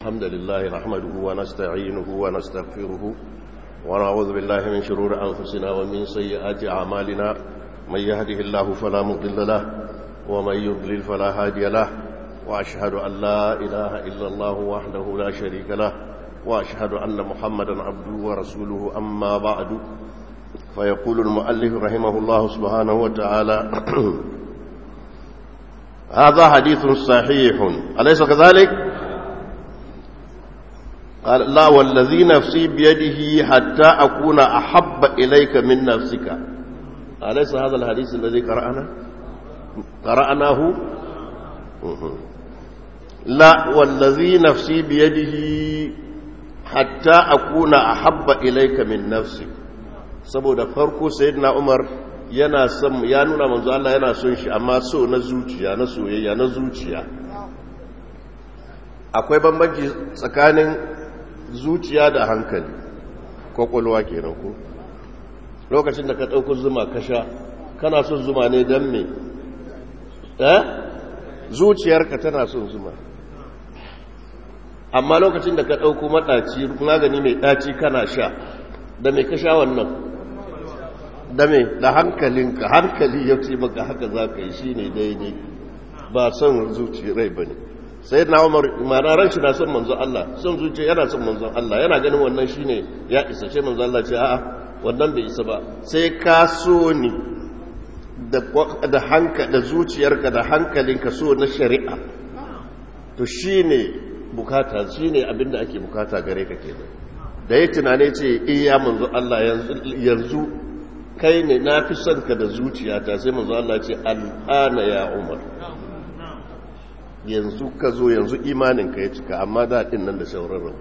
الحمد لله نحمده ونستعينه ونستغفره ونعوذ بالله من شرور أنفسنا ومن سيئات أعمالنا من يهده الله فلا مضل له ومن يضلل فلا هادي له وأشهد أن لا إله إلا الله وحده لا شريك له وأشهد أن محمدا عبده ورسوله أما بعد فيقول المؤلف رحمه الله سبحانه وتعالى هذا حديث صحيح أليس كذلك قال لا والذي نفسي بيده حتى أكون أحب إليك من نفسك أليس هذا الحديث الذي قرأنا قرأناه لا والذي نفسي بيده حتى أكون أحب إليك من نفسك saboda farko sayyidina Umar yana son ya nuna manzo Allah yana son shi amma so na zuciya na soyayya na zuciya akwai bambanci tsakanin zuciya da hankali kwakwalwa kenan ko lokacin da ka ɗauko zuma ka sha kana son zuma ne don me eh zuciyarka tana son zuma amma lokacin da ka ɗauko maɗaci magani mai ɗaci kana sha da mai ka sha wannan da me da hankalinka hankali ya ce maka haka za ka yi shi ne daidai ba son zuci rai ba ne sai na umar mana ran shi na son manzon Allah son zuciya yana son manzon Allah yana ganin wannan shi ne ya isa ce manzon Allah ce a'a wannan bai isa ba sai ka so ni da hanka da zuciyarka da hankalinka so na shari'a to shi ne bukata shi ne abinda ake bukata gare ka kenan da ya tunane ce iya manzo Allah yanzu kai ne na fi son ka da zuciyata sai manzo Allah ce al'ana ya umar yanzu ka zo yanzu imanin ka ya cika amma daɗin nan da sauran rabu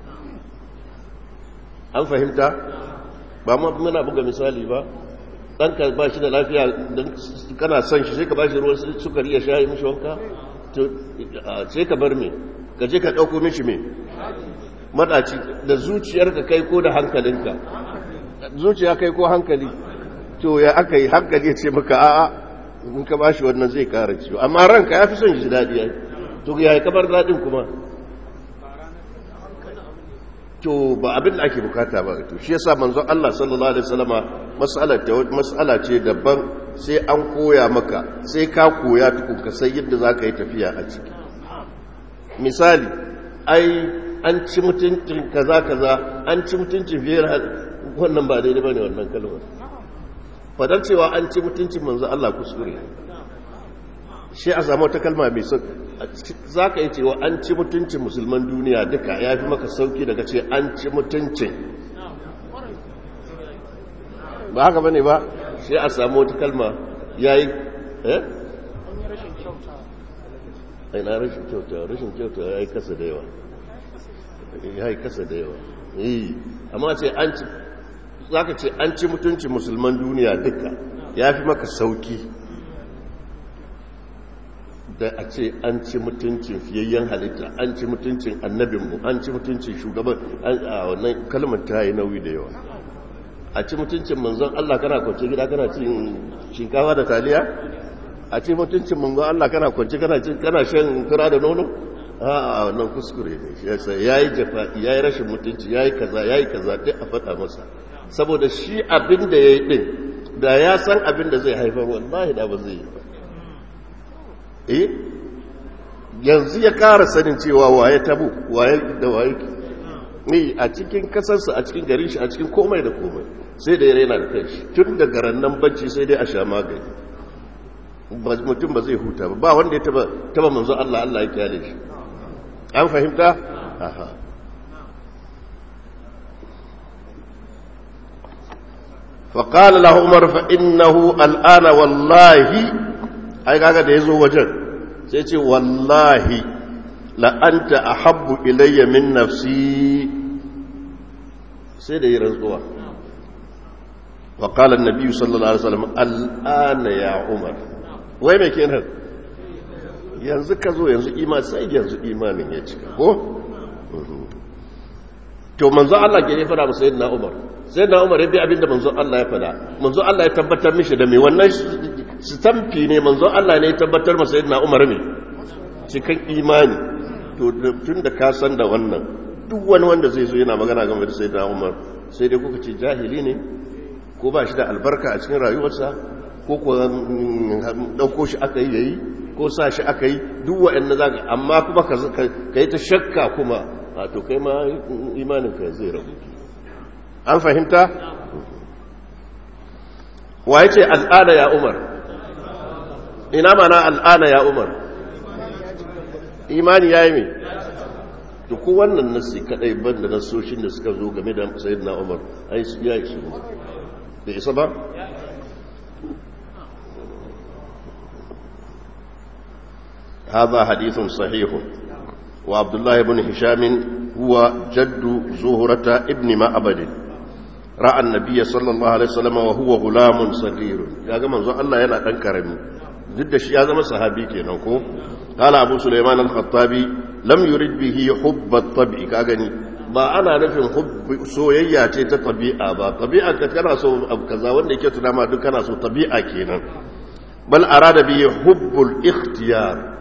an fahimta ba ma muna buga misali ba ɗanka ba shi da lafiya don kana son shi sai ka ba shi ruwan sukari ya sha yi mishi wanka sai ka bar me ka je ka ɗauko mishi me maɗaci da zuciyarka kai ko da hankalinka zuciya kai ko hankali to ya aka yi hankali ya ce maka a'a in ka ba shi wannan zai ƙara ciwo amma ranka ya fi son shi daɗi ya to ya yi kamar daɗin kuma to ba abin da ake bukata ba to shi yasa manzo Allah sallallahu alaihi wasallama mas'ala ce daban sai an koya maka sai ka koya tukun ka sai yadda zaka yi tafiya a ciki misali ai an ci mutuncin kaza kaza an ci mutuncin fiye wannan ba daidai bane wannan kalmar fadar cewa an ci mutuncin manzo Allah kuskure shi a samu wata kalma mai sauki za ka yi cewa an ci mutuncin musulman duniya duka ya fi maka sauki daga ce an ci mutuncin ba haka bane ba shi a samu wata kalma ya yi eh? na rashin kyauta rashin kyauta ya yi kasa da yawa ya yi kasa da yawa yi amma ce an ci za ka ce an ci mutuncin musulman duniya duka ya fi maka sauki da a ce an ci mutuncin fiyayyen halitta an ci mutuncin annabinmu an ci mutuncin shugaban a wannan kalmar ta yi nauyi da yawa a ci mutuncin manzon Allah kana kwance gida kana cin shinkawa da taliya a ci mutuncin manzon Allah kana kwance kana cin kana shan kura da nono a wannan kuskure ne shi yasa yayi jafa yayi rashin mutunci yayi kaza yayi kaza duk a faɗa masa saboda shi abin da yayi din da ya san abin da zai haifar wallahi da ba zai yi ba eh yanzu ya ƙara sanin cewa waye tabu waye da waye ne a cikin kasarsa a cikin garin shi a cikin komai da komai sai da ya raina da kanshi tun daga rannan bacci sai dai a sha magani mutum ba zai huta ba ba wanda ya taba taba manzo Allah Allah ya kyale shi an fahimta aha فقال له عمر فإنه الآن والله ai kaga da yazo wajen sai ce wallahi la anta ahabbu ilayya min nafsi sai da yi rantsuwa wa qala an-nabi sallallahu alaihi wasallam al'ana ya umar wai me kenan yanzu ka zo yanzu iman sai yanzu imanin ya cika ko to manzo Allah ke ne fara masa sayyidina umar sayyidina umar ya bi abinda manzo Allah ya fada manzo Allah ya tabbatar mishi da me wannan sitamfi ne manzo Allah ne ya tabbatar masa sayyidina umar ne cikin imani to tun da ka san da wannan duk wani wanda zai zo yana magana game da sayyidina Umar sai dai kuka ce jahili ne ko ba shi da albarka a cikin rayuwarsa ko ko dauko shi aka yi yayi ko sa shi aka yi duk waɗanda zaka amma kuma ka yi ta shakka kuma a to kai ma imanin ka zai rabu an fahimta wa yace al'ada ya Umar ina mana al'ada ya Umar imani yayi me to ko wannan nasi kadai banda nasoshin da suka zo game da sayyidina Umar ai su ya isu da isa ba هذا حديث صحيح وعبد الله بن هشام هو جد زهرة ابن معبد رأى النبي صلى الله عليه وسلم وهو غلام صغير يا جماعة الله يلا دان كرمي ضد شي هذا صحابي kenan ko قال ابو سليمان الخطابي لم يرد به حب الطبع كاغني ba ana nufin soyayya ce ta tabi'a ba tabi'a ka kana so abu kaza wanda yake tuna ma duk kana so tabi'a kenan bal arada bi hubbul ikhtiyar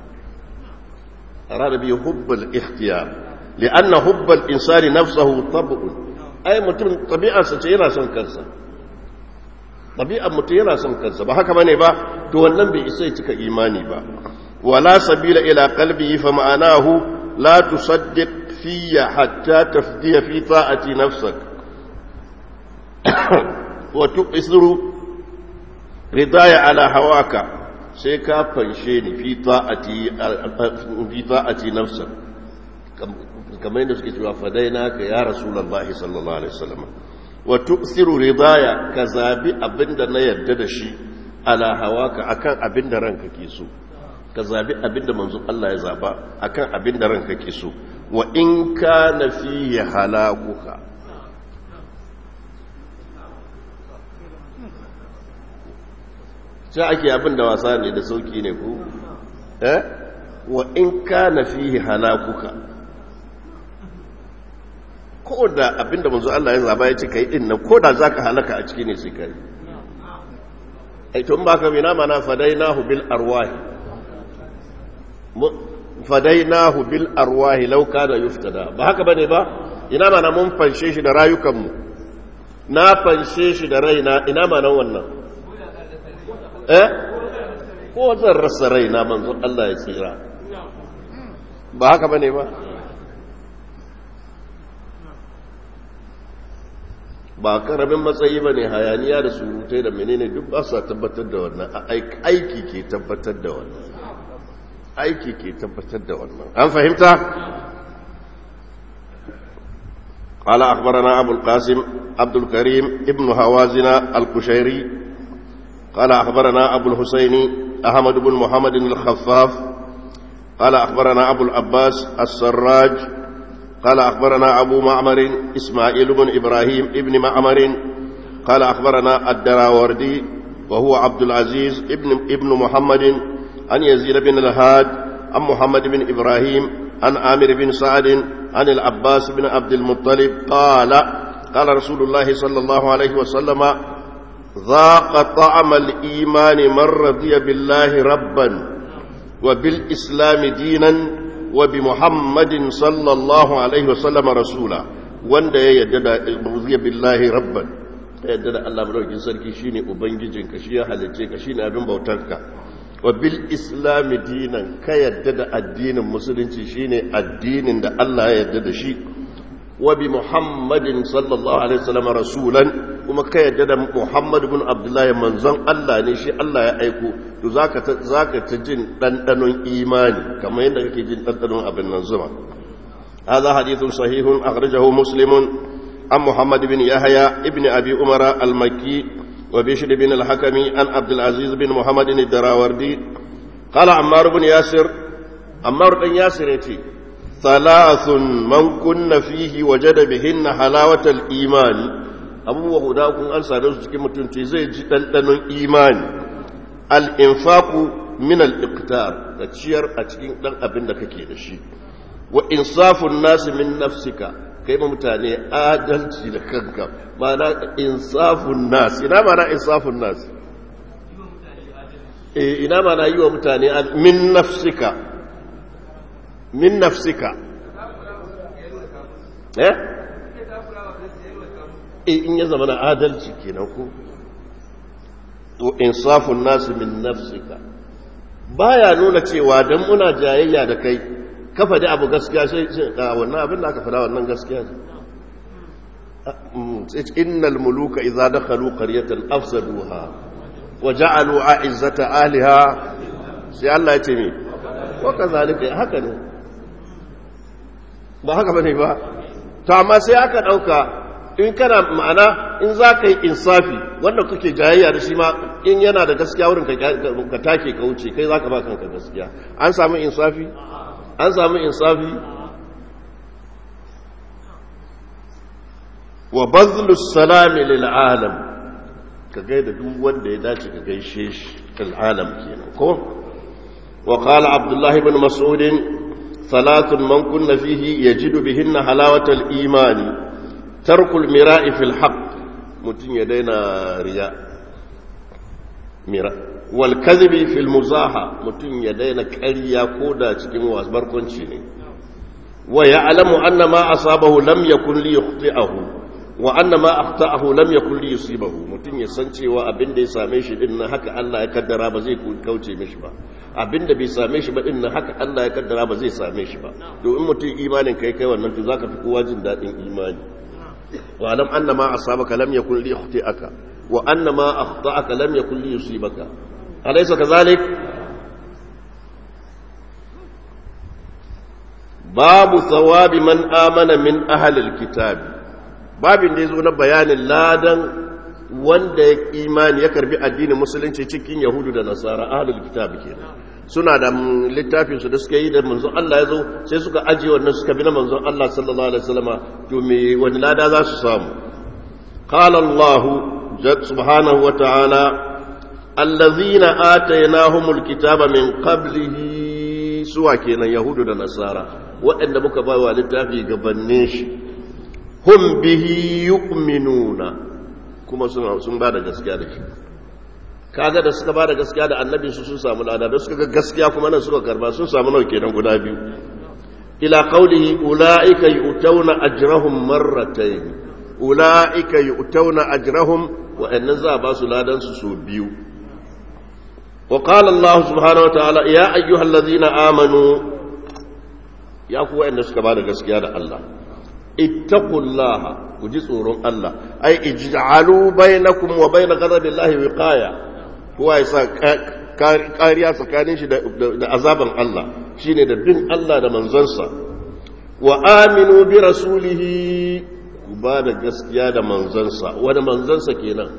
أراد به حب الاختيار لأن حب الإنسان نفسه طبع أي متم طبيعة ستيرا سن كنسا طبيعة متيرا سن كنسا بحكا مني با تولن بإسيتك إيماني با ولا سبيل إلى قلبه فمعناه لا تصدق في حتى تفدي في طاعة نفسك وتؤثر رضاي على هواك sai ka fanshe ni fi ta'ati nafsa kamar yadda suke cewa fadaina ka ya rasulullahi sallallahu alaihi wasallam wa tu'thiru ridaya ka zabi abinda na yarda da shi ala hawaka akan abinda ranka ke so ka zabi abinda manzon Allah ya zaba akan abinda ranka ke so wa in kana fihi halakuka sai ake abin da wasa ne da sauki ne ku eh wa in kana fihi halakuka ko da abin da manzo Allah ya zaba ya ce kai din nan ko da zaka halaka a ciki ne sai kai ai to ba ka bina mana fadainahu bil arwahi fadainahu bil arwahi law kana yuftada ba haka bane ba ina mana mun fanshe shi da rayukanmu na fanshe shi da raina ina mana wannan eh ko zan rasa raina manzo Allah ya tsira ba haka bane ba ba karamin matsayi bane hayaniya da surutai da menene duk ba sa tabbatar da wannan aiki ke tabbatar da wannan aiki ke tabbatar da wannan an fahimta قال أخبرنا أبو القاسم عبد الكريم ابن هوازن القشيري قال أخبرنا أبو الحسين أحمد بن محمد الخفاف قال أخبرنا أبو العباس السراج قال أخبرنا أبو معمر إسماعيل بن إبراهيم ابن معمر قال أخبرنا الدراوردي وهو عبد العزيز ابن, ابن محمد عن يزيد بن الهاد عن محمد بن إبراهيم عن عامر بن سعد عن العباس بن عبد المطلب قال قال رسول الله صلى الله عليه وسلم ذاق طعم الإيمان من رضي بالله ربا وبالإسلام دينا وبمحمد صلى الله عليه وسلم رسولا wanda ya yadda da ruziya billahi rabban ta yadda da Allah madaukakin sarki shine ubangijinka shi ya halicce ka shine abin bautarka wa bil islam dinan ka yadda da addinin musulunci shine addinin da Allah ya yadda da shi wa bi muhammadin sallallahu alaihi wasallam rasulan kuma ka yadda da muhammad ibn abdullahi manzon Allah ne shi Allah ya aiko to zaka ta zaka ta jin dandanon imani kamar yadda kake jin dandanon abin nan zuma هذا حديث صحيح أخرجه مسلم عن محمد بن يحيى ابن أبي عمر المكي وبشر بن الحكم عن عبد العزيز بن محمد الدراوردي قال عمار بن ياسر عمار بن ياسر يتي ثلاث من كن فيه وجد بهن حلاوة الإيمان abubuwa guda kun an sadu su cikin mutunci zai ji ɗanɗanon imani al'infaku min al'iktar da ciyar a cikin ɗan abin da kake da shi wa insafun nasu min nafsika kai ma mutane adalci da kanka mana insafun nas ina mana insafun nas eh ina mana yi wa mutane min nafsika min nafsika eh in ya zama na adalci kenan ko to insafun nasu min nafsika baya nuna cewa dan muna jayayya da kai ka faɗi abu gaskiya sai wannan abin da aka faɗa wannan gaskiya ne innal muluka idza dakhalu qaryatan afsaduha wa ja'alu a'izzata ahliha sai Allah ya ce mi wa kazalika haka ne ba haka bane ba to amma sai aka dauka in kana ma'ana in za ka yi insafi wanda kuke jayayya da shi ma in yana da gaskiya wurin ka take ka wuce kai za ka ba kanka gaskiya an samu insafi an samu insafi wa bazlus salami lil alam ka gaida duk wanda ya dace ka gaishe shi lil alam kenan ko wa qala abdullah ibn mas'ud thalathun man kunna fihi yajidu bihinna halawatal imani tarkul mira'i fil haqq mutun ya daina riya mira wal kadhibi fil muzaha mutun ya daina ƙarya koda cikin wasbarkunci ne wa ya'lamu anna ma asabahu lam yakun li yukhti'ahu wa anna ma akhta'ahu lam yakun li yusibahu mutun ya san cewa abinda ya same shi din nan haka Allah ya kaddara ba zai kauce mishi ba abinda bai same shi ba din nan haka Allah ya kaddara ba zai same shi ba to in mutun imanin kai kai wannan to zaka fi kowa jin dadin imani واعلم أن ما أصابك لم يكن ليخطئك وأن ما أخطأك لم يكن ليصيبك أليس كذلك باب ثواب من آمن من أهل الكتاب باب يزون بيان ladan wanda ya imani ya karbi addinin musulunci cikin yahudu da nasara ahlul kitab kenan suna da littafin su da suka yi da manzon Allah ya zo sai suka ajiye wannan suka bi na manzon Allah sallallahu alaihi wasallama to me wani lada za su samu qala Allah subhanahu wa ta'ala allazina atainahumul kitaba min qablihi suwa kenan yahudu da nasara waɗanda muka ba wa littafi gabanin shi hum bihi yu'minuna kuma sun ba da gaskiya da shi kaga da suka ba da gaskiya da annabi su sun samu lada da suka ga gaskiya kuma nan suka karba sun samu nawa kenan guda biyu ila qawlihi ulaika yu'tawna ajrahum marratayn ulaika yu'tawna ajrahum wa annan za ba su ladan su so biyu wa qala Allah subhanahu wa ta'ala ya ayyuhallazina amanu ya ku wa'anda suka ba da gaskiya da Allah ittaqullaha ku ji tsoron Allah ai ij'alu bainakum wa bain ghadabillahi wiqaya kowa ya sa kariya tsakanin shi da azaban Allah shine da bin Allah da manzonsa wa aminu bi rasulihi ku ba da gaskiya da manzonsa wani manzonsa kenan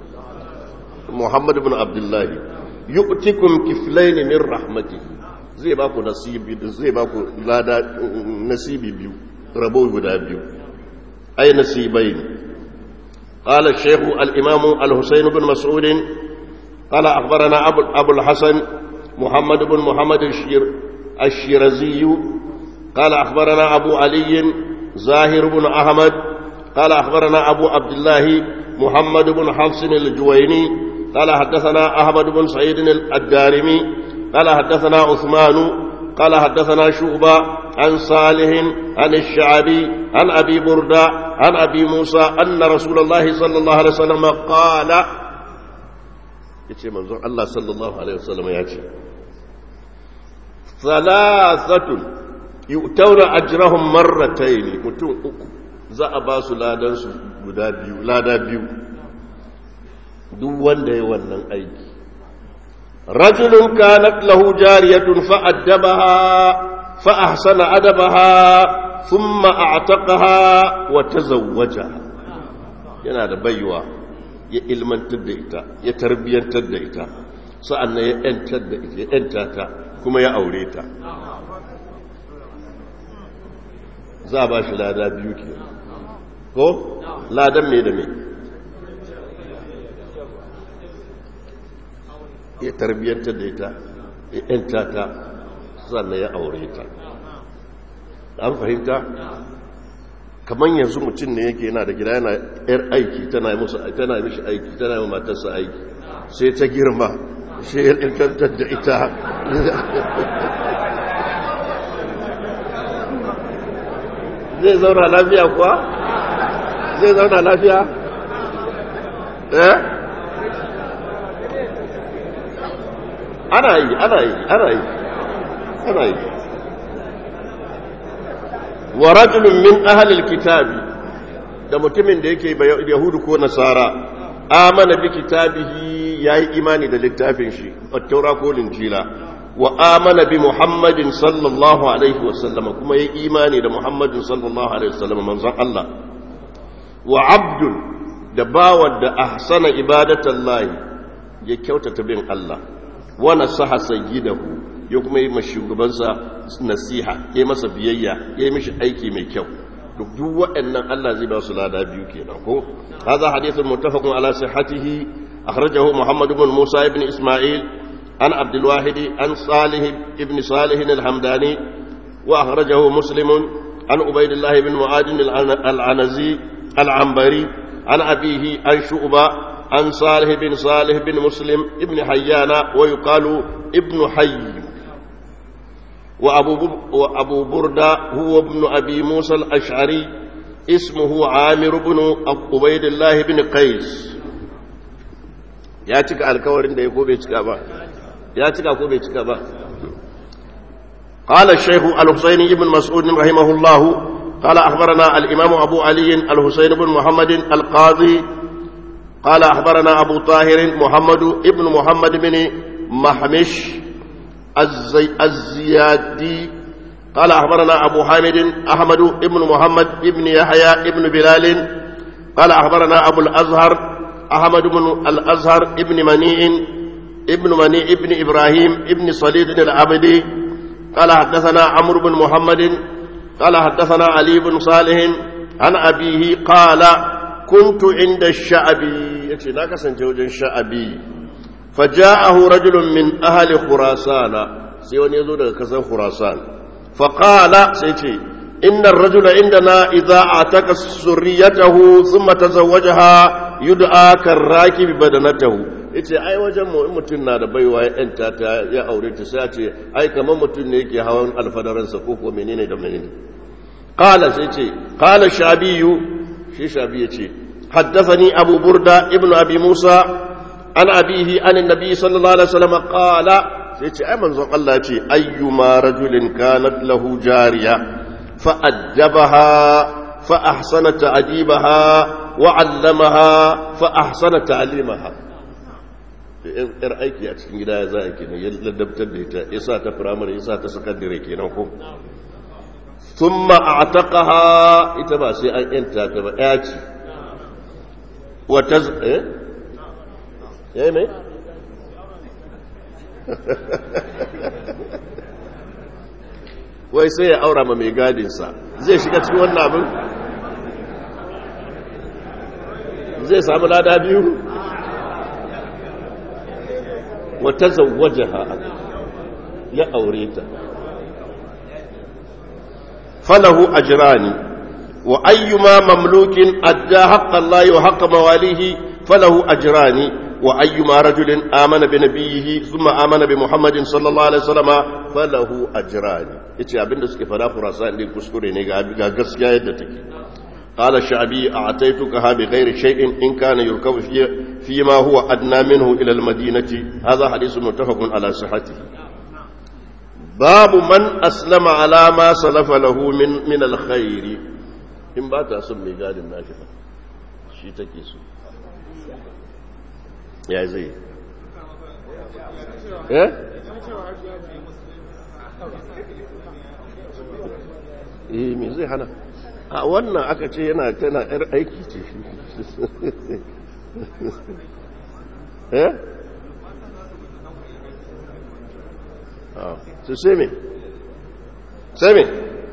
Muhammad ibn Abdullah yu'tikum kiflayn min rahmatihi zai ba ku nasibi zai ba ku lada nasibi biyu rabo guda biyu ay nasibain قال الشيخ الإمام الحسين بن مسعود قال أخبرنا أبو, أبو الحسن محمد بن محمد الشير الشيرزي قال أخبرنا أبو علي زاهر بن أحمد قال أخبرنا أبو عبد الله محمد بن حفص الجويني قال حدثنا أحمد بن سعيد الدارمي قال حدثنا عثمان قال حدثنا شعبة عن صالح عن الشعبي عن أبي بردة عن أبي موسى أن رسول الله صلى الله عليه وسلم قال yace manzon Allah sallallahu alaihi wasallam ya ce salasatun yu'tawna ajrahum marratayn mutum uku za a ba su ladan su guda biyu lada biyu duk wanda ya wannan aiki rajulun kanat lahu jariyatun fa addabaha fa ahsana adabaha thumma a'taqaha wa tazawwajaha yana da baiwa ya ilmantar da ita ya tarbiyyantar da ita sa'an ya ‘yantar da ita ya ‘yanta ta kuma ya aure ta za a ba shi lada biyu ke ko ladan mai da mai ya tarbiyyantar da ita ya ‘yanta ta sa'an ya aure ta an fahimta kamar yanzu mutum ne yake yana da gida yana yar aiki tana yi musu tana mishi aiki tana yi matarsa aiki sai ta girma sai ya intantar da ita zai zauna lafiya kuwa zai zauna lafiya eh ana yi ana yi ana yi ana yi wa rajulun min ahlil kitabi da mutumin da yake yahudu ko nasara amana bi kitabihi yayi imani da littafin shi at-taura ko linjila wa amana bi muhammadin sallallahu alaihi wasallam kuma yayi imani da muhammadin sallallahu alaihi wasallam manzon Allah wa abdun da bawan da ahsana ibadatallahi ya kyautata bin Allah wa nasaha sayyidahu ya kuma yi mashugabansa nasiha ya masa biyayya ya yi mishi aiki mai kyau duk duk waɗannan Allah zai ba su lada biyu kenan ko hadha hadithun muttafaqun ala sihhatihi akhrajahu Muhammad ibn Musa ibn Isma'il an Abdul Wahid an Salih ibn Salih al-Hamdani wa akhrajahu Muslim an Ubaydullah ibn Mu'ad al-Anazi al-Anbari an abihi an Shu'ba an Salih bin Salih bin Muslim ibn Hayyana wa yuqalu ibn Hayy وأبو, وأبو بردة هو ابن أبي موسى الأشعري اسمه عامر بن عبيد الله بن قيس يا تك الكورين ده يكو بيتك با يا تك أكو بيتك با قال الشيخ الحسين بن مسعود رحمه الله قال أخبرنا الإمام أبو علي الحسين بن محمد القاضي قال أخبرنا أبو طاهر محمد ابن محمد بن محمش الزي الزيادي قال أخبرنا أبو حامد أحمد ابن محمد ابن يحيى ابن بلال قال أخبرنا أبو الأزهر أحمد بن الأزهر ابن منيع ابن منيع ابن إبراهيم ابن صليد العبدي قال حدثنا عمرو بن محمد قال حدثنا علي بن صالح عن أبيه قال كنت عند الشعبي يتي ناكسن جوجا الشعبي فجاءه رجل من أهل خراسان سيوان يزود كسر خراسان فقال سيتي إن الرجل عندنا إذا أعتق سريته ثم تزوجها يدعى كالراكب بدنته yace ai wajen mu in mutum na da baiwa ya yanta ta ya aure ta sai ce ai kamar mutum ne yake hawan alfadaransa ko ko menene da menene qala sai ce qala shabiyu shi shabi yace haddathani abu burda ibnu abi musa an abihi an annabi sallallahu alaihi wasallam qala sai ce ai manzon Allah ce ayyuma rajulin kanat lahu jariya fa addabaha fa ahsana ta'dibaha wa 'allamaha fa ahsana ta'limaha yar aiki a cikin gida ya za a kenan ya ladabtar da ita ya sa ta firamare ya sa ta sakandare kenan ko thumma a'taqaha ita ba sai an yanta ta ba ya ce wa taz eh yayi mai wai sai ya aura ma mai gadinsa zai shiga cikin wannan abin zai samu lada biyu wata zawaje ya aure ta falahu ajrani wa ayyuma mamlukin adda haqqan Allah wa haqqa mawalihi falahu ajrani وأيما رجل آمن بنبيه ثم آمن بمحمد صلى الله عليه وسلم فله أجران yace abin da suke fada Khurasan din kuskure ne ga gaskiya yadda take qala sha'bi a'taytuka bi ghairi shay'in in kana yurkabu fi fi ma huwa adna minhu ila al-madinati hadha hadithun muttafaqun ala sihhatihi babu man aslama ala ma salafa lahu min min al-khair in ba ta son mai gadin nashi shi take so ya zai eh eh me zai hana a wannan aka ce yana tana yar aiki ce eh su sai me sai me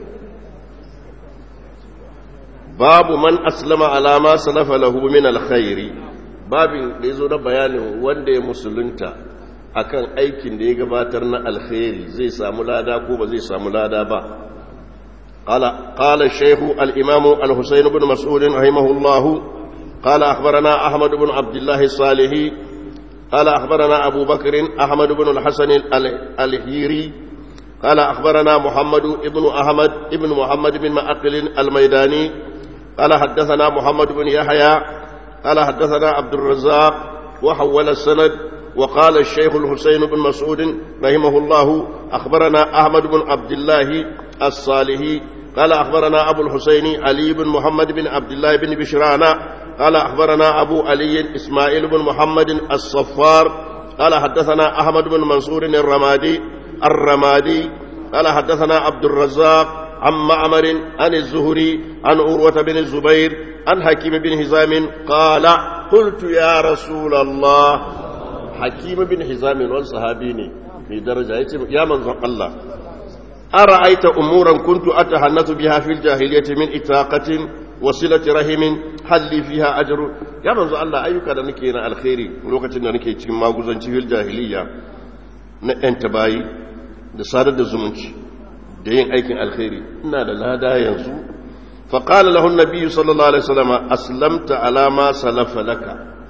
babu man aslama alama salafa lahu min alkhairi babin da ya zo na bayanin wanda ya musulunta akan aikin da ya gabatar na alkhairi zai samu lada ko ba zai samu lada ba قال الشيخ الإمام الحسين بن مسعود رحمه الله قال أخبرنا أحمد بن عبد الله الصالحي قال أخبرنا أبو بكر أحمد بن الحسن الهيري قال أخبرنا محمد ابن أحمد ابن محمد بن مأقل الميداني قال حدثنا محمد بن يحيى قال حدثنا عبد الرزاق وحول السند وقال الشيخ الحسين بن مسعود رحمه الله أخبرنا أحمد بن عبد الله الصالحي قال أخبرنا أبو الحسين علي بن محمد بن عبد الله بن بشران قال أخبرنا أبو علي إسماعيل بن محمد الصفار قال حدثنا أحمد بن منصور الرمادي الرمادي قال حدثنا عبد الرزاق عن معمر عن الزهري عن عروة بن الزبير عن حكيم بن هزام قال قلت يا رسول الله حكيم بن هزام والصحابيني في درجة يا من الله أرأيت أمورا كنت أتحنث بها في الجاهلية من إتاقة وصلة رحم هل لي فيها أجر يا من الله أيك da nake na alkhairi lokacin da nake cikin maguzanci fil jahiliya na ɗan tabayi da sadar da zumunci da yin aikin alkhairi ina da lada yanzu فقال له النبي صلى الله عليه وسلم أسلمت على ما سلف لك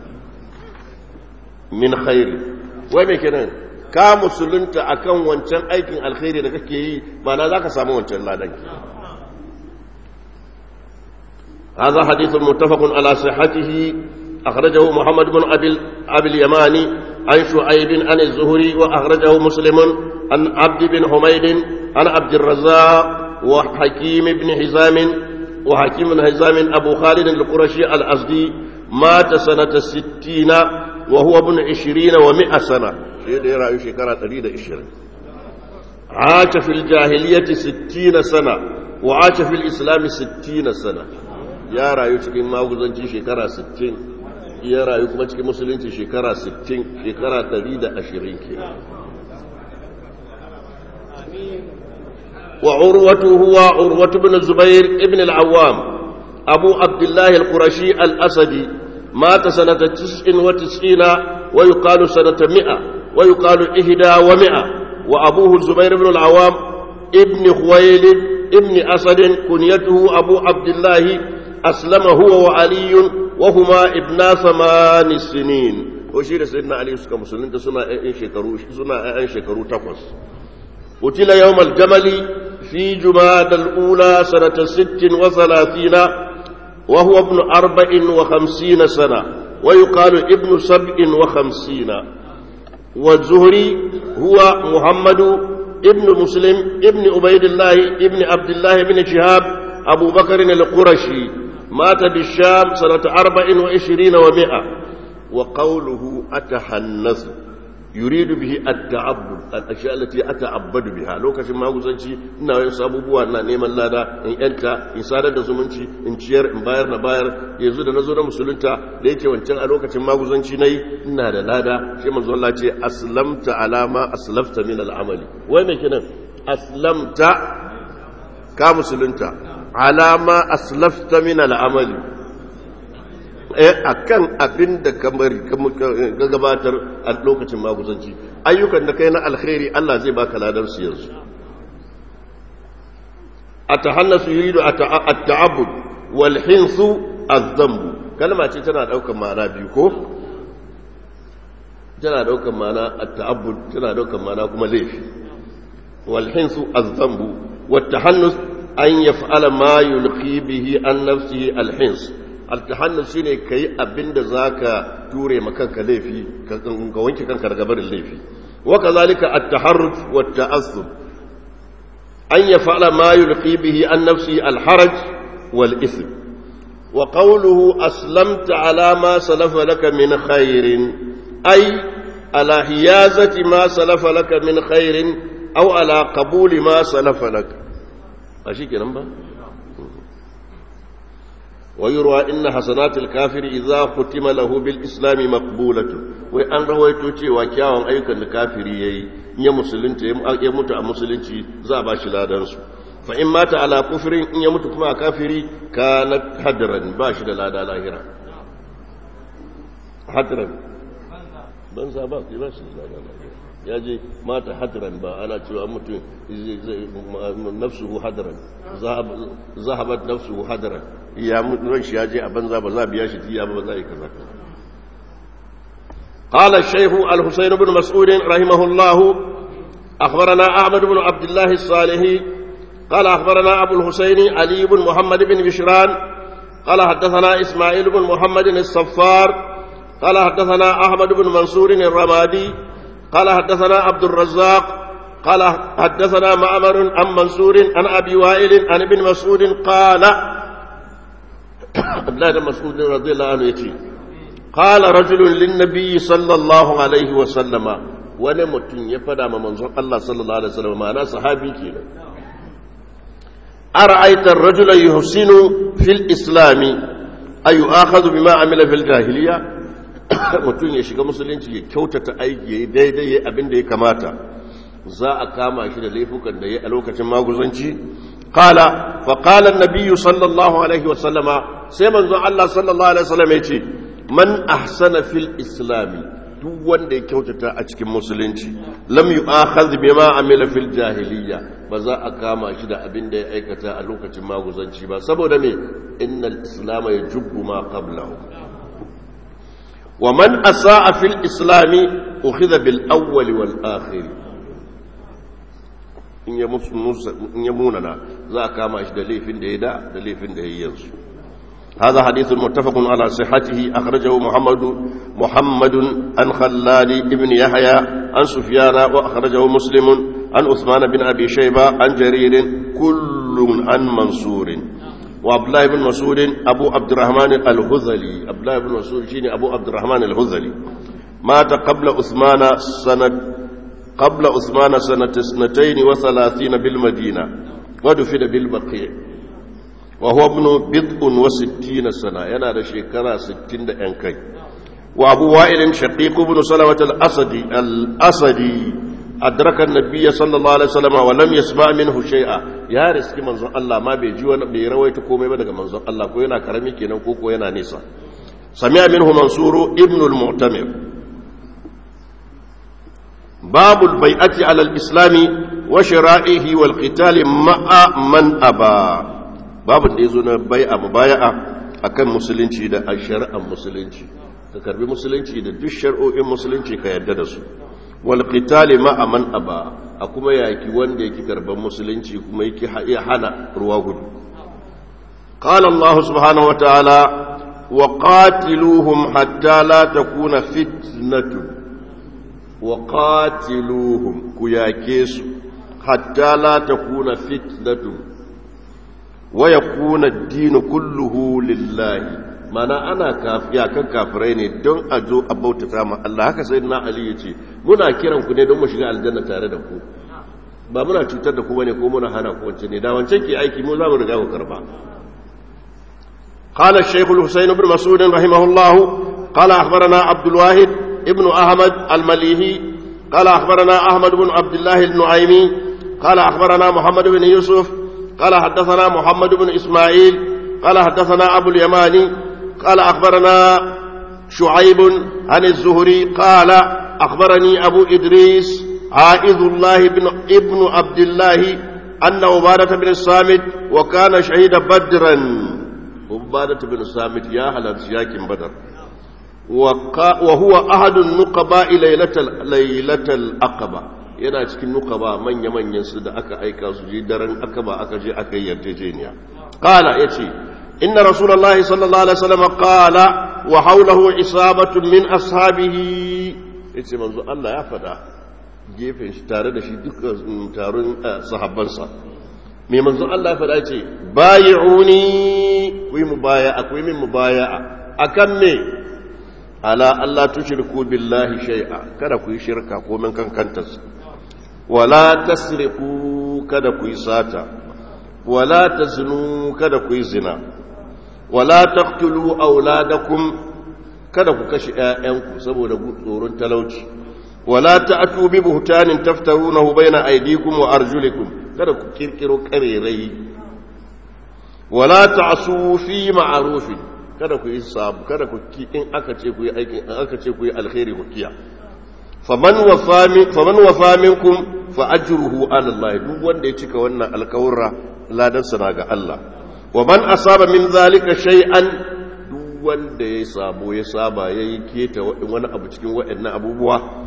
من خير وين كده ka musulunta akan wancan aikin alkhairi da kake yi mana za ka samu wancan ladan هذا حديث متفق على صحته أخرجه محمد بن أبي, أبي اليماني عن شعيب عن الزهري وأخرجه مسلم عن عبد بن حميد عن عبد الرزاق وحكيم بن حزام وحكيم بن حزام أبو خالد القرشي الأزدي مات سنة ستين وهو ابن عشرين ومئة سنة شيء يرى شكرا تريد عشرين عاش في الجاهلية ستين سنة وعاش في الإسلام ستين سنة يا رأي cikin maguzanci shekara 60 ya rayu kuma cikin musulunci shekara 60 shekara 120 ke وعروة هو عروة بن الزبير ابن العوام أبو عبد الله القرشي الأسدي مات سنة تسع وتسعين ويقال سنة مئة ويقال إهدى ومئة وأبوه الزبير بن العوام ابن خويلد ابن أسد كنيته أبو عبد الله أسلم هو وعلي وهما ابنا ثمان سنين وشير سيدنا علي سكا مسلمين سنة أين شكرو سنة أين شكرو تقص قتل يوم الجمل في جماد الأولى سنة ست وثلاثين وهو ابن أربع وخمسين سنة ويقال ابن سبع وخمسين والزهري هو محمد ابن مسلم ابن عبيد الله ابن عبد الله بن شهاب أبو بكر القرشي مات بالشام سنة أربع وعشرين ومائة وقوله أتحنث يريد به التعبد الاشياء التي اتعبد بها lokacin maguzanci ina yin sabubuwa na neman lada in yanta in sadar da zumunci in ciyar in bayar na bayar yanzu da nazo na musulunta da yake wancan a lokacin maguzanci nayi ina da lada sai manzo Allah ce aslamta alama aslafta min al'amali wai me kenan aslamta ka musulunta alama aslafta min al'amali a kan abin da ka gabatar a lokacin maguzanci ayyukan da kai na alkhairi Allah zai baka ladar su yanzu a ta hannasu yi da a ta'abud walhinsu azambu kalma ce tana daukan ma'ana biyu ko? tana daukan ma'ana a ta'abud tana daukan ma'ana kuma laifi walhinsu azambu wata hannus an yaf'ala ma yulqi bihi an nafsihi alhins altahannus shine kai abinda zaka ture makanka laifi ka wanke kanka daga barin laifi wa kazalika at-taharruj wa at-ta'assub an yaf'ala ma yulqi bihi an nafsi al-haraj wal ism wa qawluhu aslamta ala ma salafa laka min khairin ay ala hiyazati ma salafa laka min khairin aw ala qabuli ma salafa laka ashi kenan ba ويروى إن حسنات الكافر إذا ختم له بالإسلام مقبولة وأن رويتو cewa kyawun ayyukan da kafiri yayi ya musulunta ya mutu a musulunci za a bashi ladan su fa in mata ala kufrin in ya mutu kuma a kafiri kana hadran ba shi da lada lahira hadran ban sa ba ba shi da lada lahira ya je mata hadran ba ana cewa mutum nafsuhu hadran zahabat nafsuhu hadran ya ran shi ya je a banza ba za biya shi diya ba za yi kaza قال الشيخ الحسين بن مسعود رحمه الله أخبرنا أحمد بن عبد الله الصالحي قال أخبرنا أبو الحسين علي بن محمد بن بشران قال حدثنا إسماعيل بن محمد الصفار قال حدثنا أحمد بن منصور الرمادي قال حدثنا عبد الرزاق قال حدثنا معمر عن منصور عن أبي وائل عن ابن مسعود قال عبد الله بن مسعود رضي الله عنه يتي قال رجل للنبي صلى الله عليه وسلم wani mutum ya fada ma manzon Allah sallallahu alaihi wasallam ma'ana sahabi kenan ara'aita ar-rajula yuhsinu fil islami ay yu'akhadhu bima amila fil jahiliya mutum ya shiga musulunci ya kyautata aiki yayi daidai yayi abin da ya kamata za a kama shi da laifukan da yayi a lokacin maguzanci qala fa qala an-nabiy sallallahu alaihi wasallama sai manzon Allah sallallahu alaihi wasallam ya ce man ahsana fil islami duk wanda ya kyautata a cikin musulunci lam yu'akhadh bima amila fil jahiliya ba za a kama shi da abin da ya aikata a lokacin maguzanci ba saboda me innal islam yajubbu ma qablahu wa man asaa fil islami ukhidha bil awwal wal akhir in ya musu in ya munana za a kama shi da laifin da ya da da laifin da ya yi yanzu هذا حديث متفق على صحته أخرجه محمد محمد عن خلال بن يحيى عن سفيان وأخرجه مسلم عن عثمان بن أبي شيبة عن جرير كل عن منصور وعبد الله بن مسعود أبو عبد الرحمن الهذلي عبد الله بن مسعود شيني أبو عبد الرحمن الهذلي مات قبل عثمان سنة قبل عثمان سنة اثنتين وثلاثين بالمدينة ودفن بالبقيع وهو ابن بضع وستين سنة ينال شكرا ستين أنكي وأبو وائل شقيق بن سلمة الأسدي الأسدي أدرك النبي صلى الله عليه وسلم ولم يسمع منه شيئا يا رزق منظر الله ما بيجي وانا بيرويت كومي بدك منظر الله كوينا كرمي كينا كوكو ينا نيسا سمع منه منصور ابن المعتمر باب البيعة على الإسلام وشرائه والقتال مع من أبى babin da ya zo na bai'a mubaya'a akan musulunci da a shari'ar musulunci ka karbi musulunci da duk shari'o'in musulunci ka yarda da su wal qitali ma'a man aba a kuma yaki wanda yake karban musulunci kuma yake iya hana ruwa gudu qala Allah subhanahu wa ta'ala wa qatiluhum hatta la takuna fitnatu wa qatiluhum ku yake su hatta la takuna fitnatu ويكون الدين كله لله mana ana kafiya kan kafirai ne don a zo a bautata ma Allah haka sai na Ali yace muna kiran ku ne don mu shiga aljanna tare da ku ba muna cutar da ku bane ko muna hana ku wance ne da wancan ke aiki mu za mu riga ku karba قال الشيخ الحسين بن مسعود رحمه الله قال أخبرنا عبد الواحد ابن أحمد المليهي قال أخبرنا أحمد بن عبد الله النعيمي قال أخبرنا محمد بن يوسف قال حدثنا محمد بن إسماعيل قال حدثنا أبو اليماني قال أخبرنا شعيب عن الزهري قال أخبرني أبو إدريس عائذ الله بن ابن عبد الله أن عبادة بن الصامت وكان شهيد بدرا عبادة بن الصامت يا هلا شاك بدر وهو أحد النقباء ليلة ليلة الأقبة yana cikin nukaba manya-manyan su da aka aika su je daren akaba aka je aka yi yarjejeniya qala yace inna rasulullahi sallallahu alaihi wasallam qala wa hawlahu isabatun min ashabihi yace manzo Allah ya fada gefen shi tare da shi dukkan taron sahabbansa me manzo Allah ya fada yace bayi'uni ku yi mubaya'a ku yi min mubaya'a akan me ala Allah tushriku billahi shay'a kada ku yi shirka ko min kankantarsa wala tasriku kada ku yi sata wala taznu kada ku yi zina wala taqtulu auladakum kada ku kashe ƴaƴanku saboda tsoron talauci wala ta'tu bi buhtanin taftarunahu baina aydikum wa arjulikum kada ku kirkiro karerai wala ta'su fi ma'rufin kada ku yi sabu kada ku ki in aka ce ku yi aikin aka ce ku yi alkhairi ku kiya faman wafa faman wafa minkum fa ajruhu ala Allah duk wanda ya cika wannan alkawura ladan sa ga Allah wa man asaba min zalika shay'an duk wanda ya sabo ya saba yayi keta wani abu cikin waɗannan abubuwa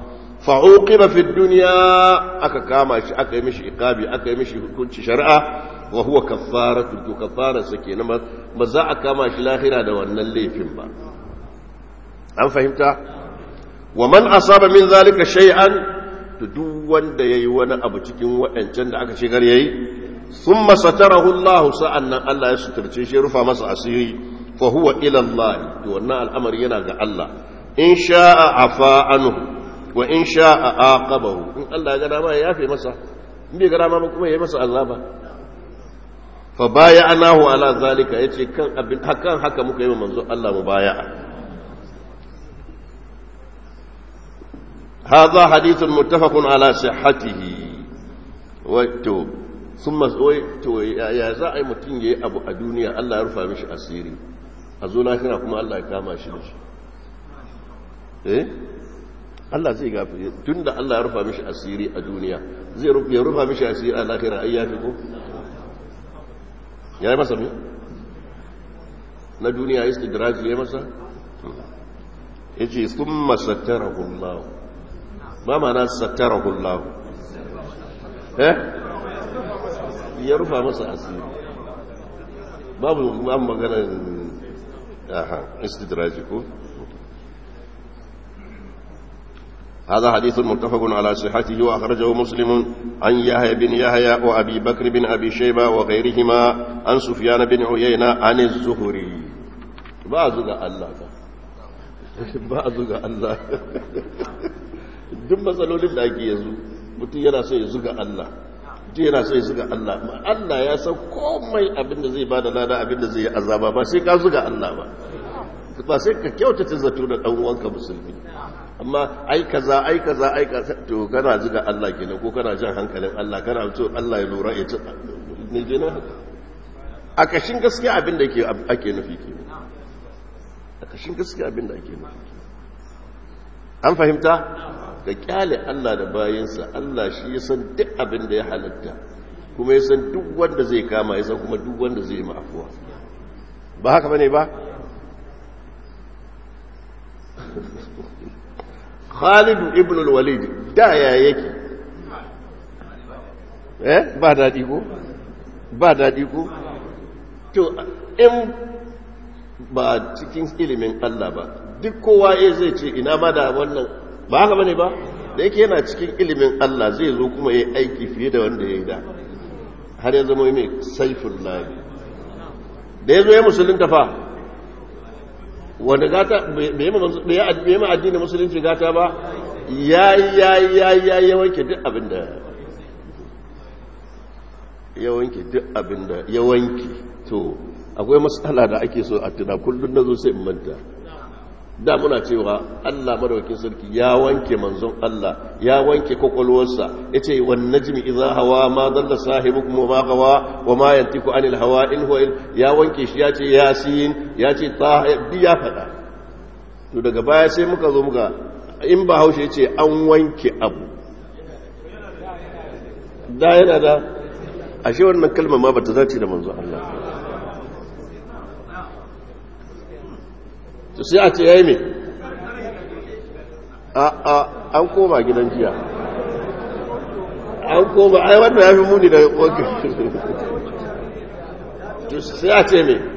fa'uqiba fi dunya aka kama shi aka yi mishi iqabi aka yi mishi hukunci shari'a wa huwa kaffaratu to kaffara sake na ba za a kama shi lahira da wannan laifin ba an fahimta wa man asaba min zalika shay'an to duk wanda yayi wani abu cikin waɗancan da aka shigar yayi thumma satarahu Allah sa'annan Allah ya suturce shi rufa masa asiri fa huwa ila Allah to wannan al'amari yana ga Allah in sha'a afa anhu wa in sha'a aqabahu in Allah ya ga dama ya yafe masa in bai ga dama kuma ya yi masa azaba fa baya'nahu ala zalika yace kan abin hakan haka muka yi manzo Allah mubaya'a هذا حديث متفق على صحته wato sun matsoyi to ya za a yi mutum ya yi abu a duniya Allah ya rufa mishi asiri a zo lahira kuma Allah ya kama shi da shi eh Allah zai gafi tun da Allah ya rufa mishi asiri a duniya zai ya rufa mishi asiri a lahira ai ya fi ko ya yi masa me na duniya istidraji ya yi masa ya ce sun masattarahu Allah ma mana sattarahu Allah eh ya rufa masa asiri babu ma magana aha istidraji ko هذا حديث متفق على صحته وأخرجه مسلم عن يحيى بن يحيى وأبي بكر بن أبي شيبة وغيرهما عن سفيان بن عيينة عن الزهري بعض الله بعض الله duk matsalolin da ake yanzu mutum yana so ya zuga Allah mutum yana so ya zuga Allah Allah ya san komai abinda zai bada lada abinda zai yi azaba ba sai ka zuga Allah ba ba sai ka kyautata zato da dan uwanka musulmi amma ai kaza ai kaza ai kaza to kana zuga Allah kenan ko kana jan hankalin Allah kana so Allah ya lura ya ci ne kenan a kashin gaskiya abinda yake ake nufi kenan a kashin gaskiya abinda ake nufi an fahimta ka kyale Allah da bayansa Allah shi ya san duk abin da ya halatta kuma ya san duk wanda zai kama ya san kuma duk wanda zai mafuwa ba haka bane ba Khalid ibn al-Walid da ya yake eh ba dadi ko ba dadi ko to in ba cikin ilimin Allah ba duk kowa zai ce ina ma da wannan ba haka bane ba da yake yana cikin ilimin Allah zai zo kuma yayi aiki fiye da wanda yayi da har ya zama mai saiful lahi da yazo ya musulunta fa wanda gata bai ma addinin musulunci gata ba ya ya ya ya ya wanke duk abinda ya wanke duk abinda ya wanke to akwai matsala da ake so a tuna kullum na zo sai in manta da muna cewa Allah madaukakin sarki ya wanke manzon Allah ya wanke kwakwalwarsa ya ce wan najmi idza hawa ma dalla sahibukum wa ma gawa wa ma yantiku anil hawa in huwa ya wanke shi ya ce yasin ya ce ta bi ya fada to daga baya sai muka zo muka in ba haushe ya ce an wanke abu da yana da ashe wannan kalmar ma bata zace da manzon Allah to sai a ce ya yi mai a an koma gidan jiya an koma ai wannan ya fi muni da wanka to sai a ce mai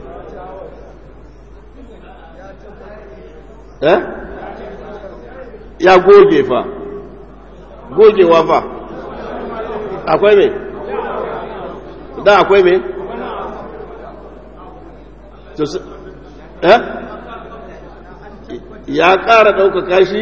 eh ya goge fa gogewa fa akwai mai da akwai mai to eh ya ƙara ɗaukaka shi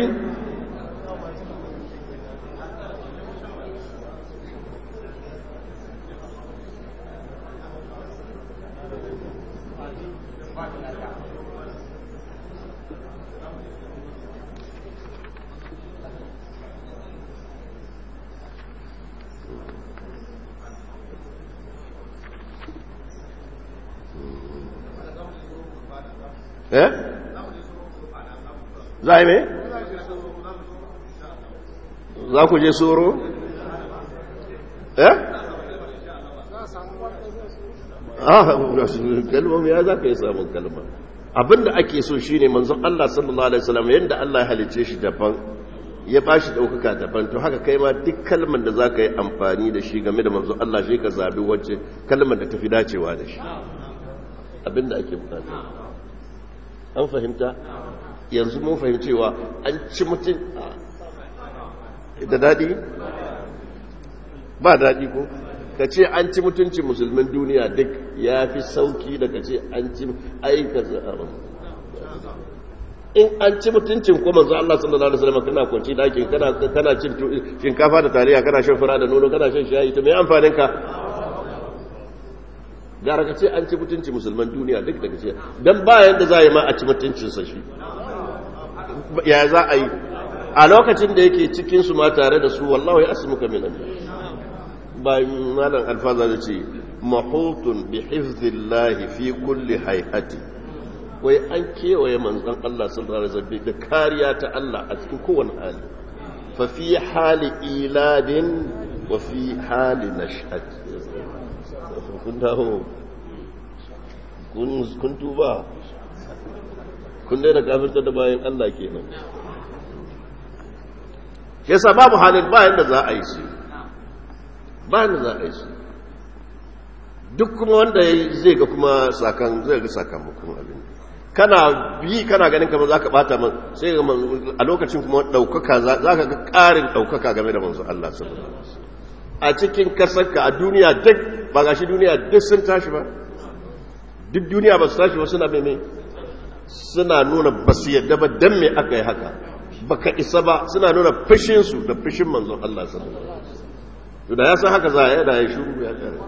eh za a yi mai? za ku je tsoro? eh? ah kalmar ya za ka yi samun kalma abinda ake so shi ne manzon Allah sallallahu Alaihi wasallam yadda Allah ya halice shi daban ya ba shi ɗaukaka daban to haka kai ma duk kalmar da za ka yi amfani da shi game da manzo Allah shi ka zabi wacce kalmar da ta fi dacewa da shi abinda ake bukata an fahimta yanzu mun fahimcewa an ci mutum da daɗi ba daɗi ko ka ce an ci mutuncin musulmin duniya duk ya fi sauki da ka ce an ci aika in an ci mutuncin ko manzo Allah sallallahu alaihi wasallam kana kwanci daki kana kana cin shinkafa da taliya kana shan fura da nono kana shan shayi to me amfanin ka gara ka ce an ci mutuncin musulman duniya duk da kace dan ba yanda za yi ma a ci mutuncin sa shi ya za a yi a lokacin da yake cikin su ma tare da su wallahi asmuka minan ba malan alfaza da ce mahutun bi hifzillahi fi kulli hay'ati wai an kewaye manzon Allah sallallahu alaihi wasallam da kariya ta Allah a cikin kowane hali fa fi hali iladin wa fi hali nash'at kun dawo kun kun tuba kun da kafirta da bayan Allah kenan yasa babu halin bayan da za a yi shi bayan da za a yi shi duk kuma wanda zai ga kuma sakan zai ga sakamakon abin kana bi kana ganin kamar zaka bata man sai a lokacin kuma daukaka zaka ga karin daukaka game da manzo Allah sallallahu alaihi wasallam a cikin kasarka a duniya duk ba gashi duniya duk sun tashi ba duk duniya ba su tashi ba suna mene suna nuna ba su yadda ba dan me aka yi haka baka isa ba suna nuna fushin su da fushin manzo Allah sallallahu alaihi wasallam da ya san haka za a yi da ya shuru ya kare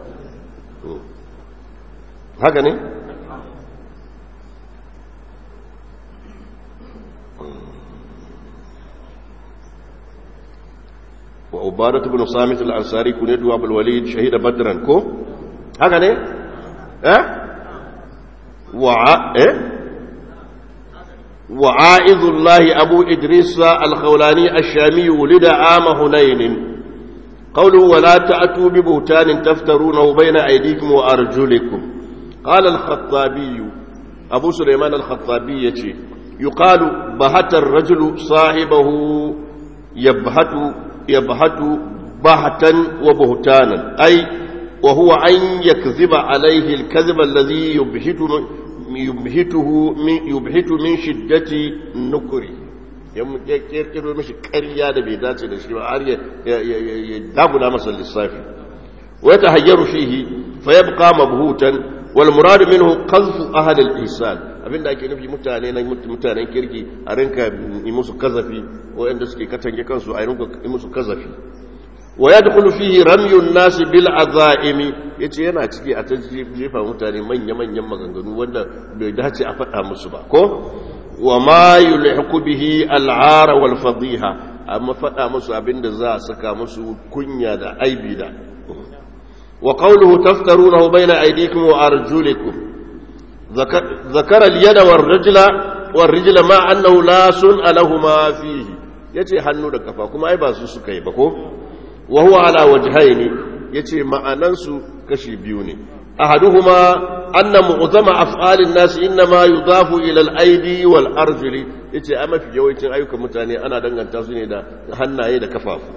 haka ne وعبادة بن صامت الأنصاري كنيت أبو الوليد شهيد بدرا كو هكذا ne eh wa eh وعائذ الله أبو إدريس الخولاني الشامي ولد عام هنين قوله ولا تأتوا ببهتان تفترونه بين أيديكم وأرجلكم قال الخطابي أبو سليمان الخطابي يتي يقال بهت الرجل صاحبه يبهت يبهت بهتا وبهتانا أي وهو أن يكذب عليه الكذب الذي يبهت يبهته من يبهت من شدة نكره ya kirkiro mishi ƙarya da bai dace da shi ba har ya dagula masa lissafi wa ya tahayyaru fihi fa yabqa mabhutan wal murad minhu qazfu ahad al ihsan abinda ake nufi mutane na mutanen kirki a rinka yi musu kazafi wanda suke katange kansu a rinka yi musu kazafi wa yadkhulu fihi ramyun nas bil azaimi yace yana ciki a jefa mutane manya manyan maganganu wanda bai dace a faɗa musu ba ko wa ma yulhiqu bihi al'ara wal fadiha amma faɗa musu abinda za a saka musu kunya da aibi da wa qawluhu taftarunahu bayna aydikum wa arjulikum ذكر اليد والرجل والرجل مع أنه لا سن لهما فيه yace hannu da kafa kuma ai ba su suka yi ba ko wa huwa ala wajhaini yace ma'anan su kashi biyu ne ahaduhuma anna mu'zama af'alin nas inma yudafu ila al-aidi wal arjuli yace a mafi yawancin ayyukan mutane ana danganta su ne da hannaye da kafafu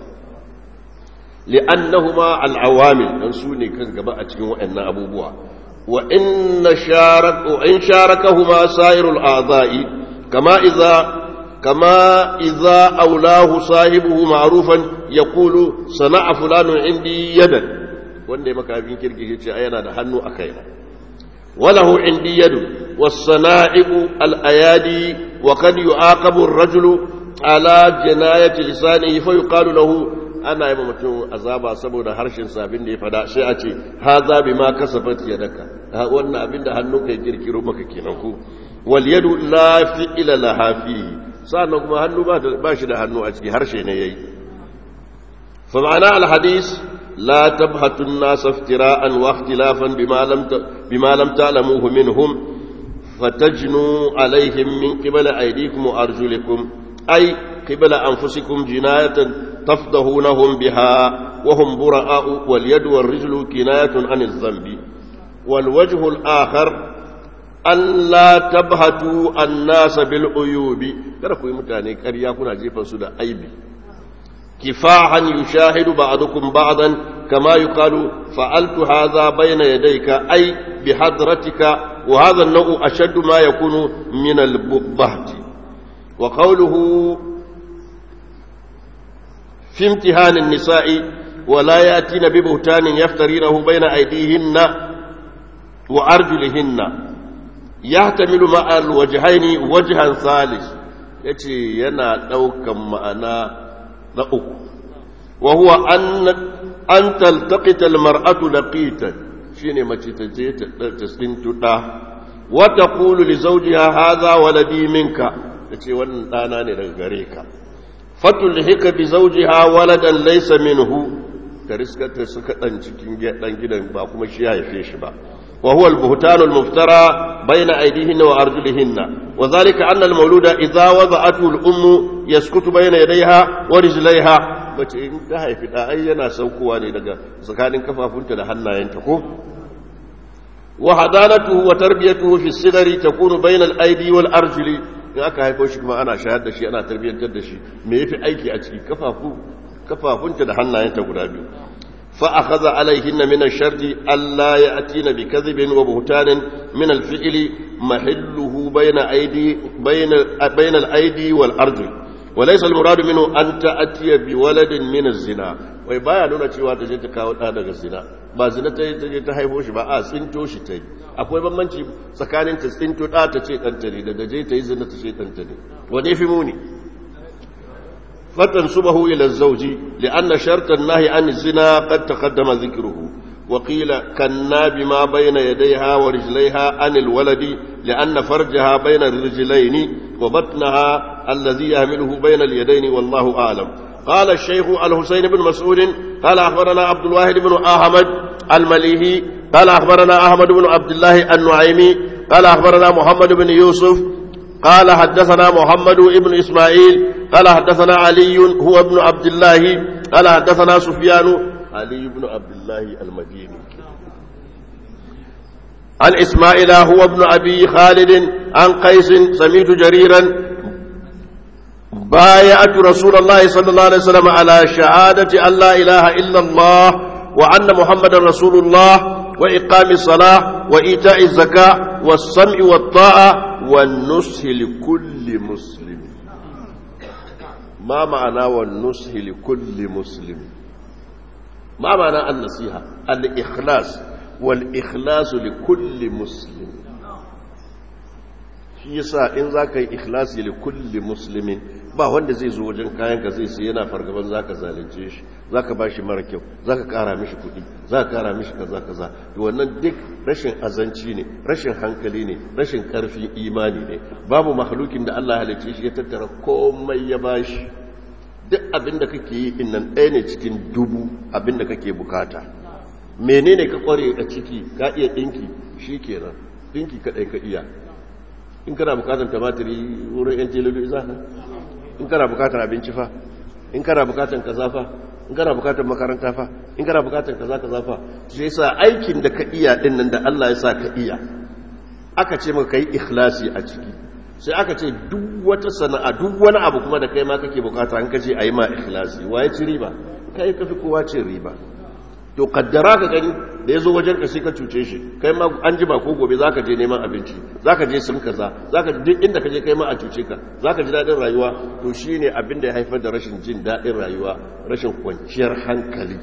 li'annahuma al-awamil dan su ne kan gaba a cikin waɗannan abubuwa وإن شارك وإن شاركهما سائر الأعضاء كما إذا كما إذا أولاه صاحبه معروفا يقول صنع فلان عندي يدا wanda maka abin kirki ce ai yana da hannu a kaina walahu indi yadu was-sana'i'u al-ayadi wa kad yu'aqabu ar-rajulu ala jinayati lisanihi fa yuqalu lahu ana yi mutum azaba saboda harshen sabin da ya fada sai a ce ha za bi ma kasafat yadaka wannan abin da hannu kai kirkiro maka kenan ko wal yadu la fi'ila laha fihi sannan kuma hannu ba shi da hannu a ciki harshe ne yayi fa ma'ana al hadis la tabhatu an-nas iftira'an wa ikhtilafan bima lam bima lam ta'lamuhu minhum fatajnu alaihim min qibali aydikum wa arjulikum ay qibala anfusikum jinayatan تفضحونهم بها وهم براء واليد والرجل كناية عن الذنب والوجه الآخر أن لا تبهتوا الناس بالعيوب kada ku yi mutane ƙarya kuna jefan su da aibi كفاحا يشاهد بعضكم بعضا كما يقال فعلت هذا بين يديك أي بحضرتك وهذا النوع أشد ما يكون من البهت وقوله في امتهان النساء ولا يأتين ببهتان يفترينه بين أيديهن وأرجلهن يحتمل مع الوجهين وجها ثالث يتي ينا دوكا معنا نأك وهو أن أن تلتقط المرأة لقيتا شيني ما تتجي تستنتتا وتقول لزوجها هذا ولدي منك يتي wannan ɗana ne daga gare ka fatulhika bi zawjiha waladan laysa minhu ta riskata suka dan cikin dan gidan ba kuma shi ya haife shi ba wa huwa al-buhtan al-muftara bayna aydihinna wa arjulihinna wa dhalika anna al-mawluda idha wada'athu al-ummu yaskutu bayna yadayha wa rijlayha bace in ta haifi da ai yana saukowa ne daga tsakanin kafafunta da hannayenta ko wa hadanatuhu wa tarbiyatuhu fi as-sigari takunu bayna al-aydi wal arjuli in aka haifo shi kuma ana shayar da shi ana tarbiyyantar da shi me yafi aiki a ciki kafafu kafafunta da hannayenta guda biyu fa akhadha alaihinna min ash-sharti alla ya'tina bi kadhibin wa buhtanin min al-fi'li mahilluhu bayna aydi bayna bayna al-aydi wal arjul wa laysa al-murad minhu an ta'tiya bi waladin min az-zina wai baya nuna cewa ta je ta kawo da daga zina ba zina ta je ta haifo shi ba a tsinto shi ta yi akwai bambanci tsakanin ta tsinto da ta ce ɗanta ne daga je ta yi zina ta ce ɗanta ne wane fi muni fatan subahu ila zauji li'anna shartan nahi an zina qad taqaddama dhikruhu wa qila kanna bima bayna yadayha wa rijlayha an alwaladi li'anna farjaha bayna rijlayni wa batnaha alladhi yahmiluhu bayna alyadayni wallahu a'lam قال الشيخ الحسين بن مسعود قال أخبرنا عبد الواحد بن أحمد المليهي قال أخبرنا أحمد بن عبد الله النعيمي قال أخبرنا محمد بن يوسف قال حدثنا محمد بن إسماعيل قال حدثنا علي هو ابن عبد الله قال حدثنا سفيان علي بن عبد الله المديني عن إسماعيل هو ابن أبي خالد عن قيس سميت جريرا بايعت رسول الله صلى الله عليه وسلم على شهادة أن لا إله إلا الله وأن محمد رسول الله وإقام الصلاة وإيتاء الزكاة والسمع والطاعة والنصح لكل مسلم ما معنى والنصح لكل مسلم ما معنى النصيحة الإخلاص والإخلاص لكل مسلم shi yasa in za ka yi ikhlasi li kulli muslimin ba wanda zai zo wajen kayan ka zai sai yana fargaban za ka zalunce shi za ka ba shi mara kyau za ka kara mishi kuɗi za ka kara mishi kaza kaza to wannan duk rashin azanci ne rashin hankali ne rashin karfin imani ne babu mahalukin da Allah halicce shi ya tattara komai ya bashi duk abin da kake yi in nan ɗaya ne cikin dubu abin da kake bukata menene ka kware a ciki ka iya ɗinki shi kenan ɗinki kaɗai ka iya in kana bukatar tamatiri wurin yan telolo za ka in kana bukatar abinci fa in kana bukatar kaza fa in kana bukatar makaranta fa in kana bukatar kaza kaza fa sai sa aikin da ka iya din nan da Allah ya sa ka iya aka ce maka kai ikhlasi a ciki sai aka ce duk wata sana'a duk wani abu kuma da kai ma kake bukata an kace ayi ma ikhlasi waye ci riba kai kafi kowa cin riba to kaddara ka gani da ya zo wajen ka sai ka cuce shi kai ma an jima ko gobe za ka je neman abinci za ka je sun kaza za ka duk inda ka je kai ma a cuce ka za ka ji daɗin rayuwa to shi ne abin da ya haifar da rashin jin daɗin rayuwa rashin kwanciyar hankali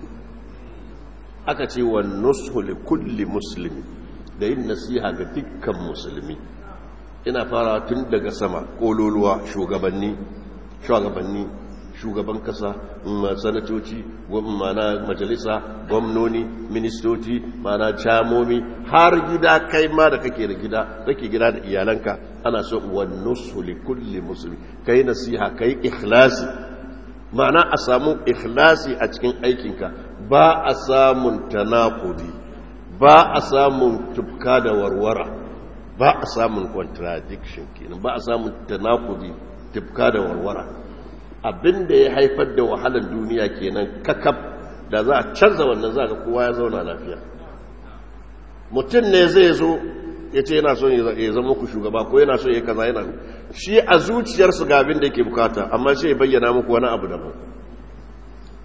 aka ce wa nusu li kulli musulmi da yin nasiha ga dukkan musulmi ina fara tun daga sama kololuwa shugabanni shugabanni shugaban kasa sanatoci mana majalisa gwamnoni ministoci mana camomi har gida kai ma da kake da gida kake gida da iyalanka ana so wannan su li kulli musulmi kai nasiha kai ikhlasi ma'ana a samu ikhlasi a cikin aikinka ba a samun tanakudi ba a samun tufka da warwara ba a samun contradiction kenan ba a samun tanakudi tufka da warwara abin da ya haifar da wahalar duniya kenan kakab da za a canza wannan za ga kowa ya zauna lafiya mutum ne zai zo ya ce yana son ya zama ku shugaba ko yana son ya kaza yana shi a zuciyarsu ga abin da yake bukata amma sai ya bayyana muku wani abu daban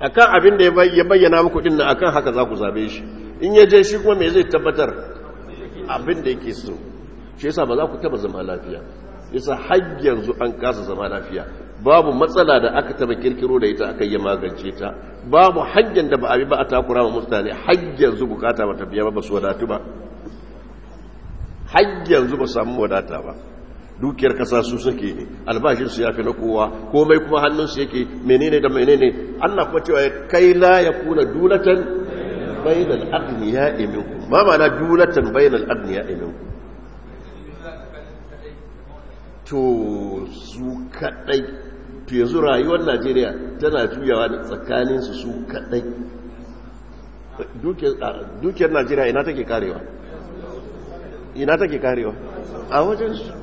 akan abin da ya bayyana muku din nan akan haka za ku zabe shi in ya je shi kuma me zai tabbatar abin da yake so shi yasa ba za ku taba zama lafiya yasa har yanzu an kasa zama lafiya babu matsala da aka taba kirkiro da ita aka yi magance ta babu hanyar da ba a bi ba a takura wa mutane har yanzu bukata ba ta biya ba su wadatu ba har yanzu ba samu wadata ba dukiyar kasa su suke ne albashinsu ya fi na kowa komai kuma hannunsu yake menene da menene allah kuma cewa kai la ya kuna dulatan bainal agniya iminku ma mana dulatan bainal agniya iminku to su kadai to yanzu rayuwar najeriya tana juyawa da tsakaninsu su kadai dukiyar najeriya ina take karewa ina take karewa a wajensu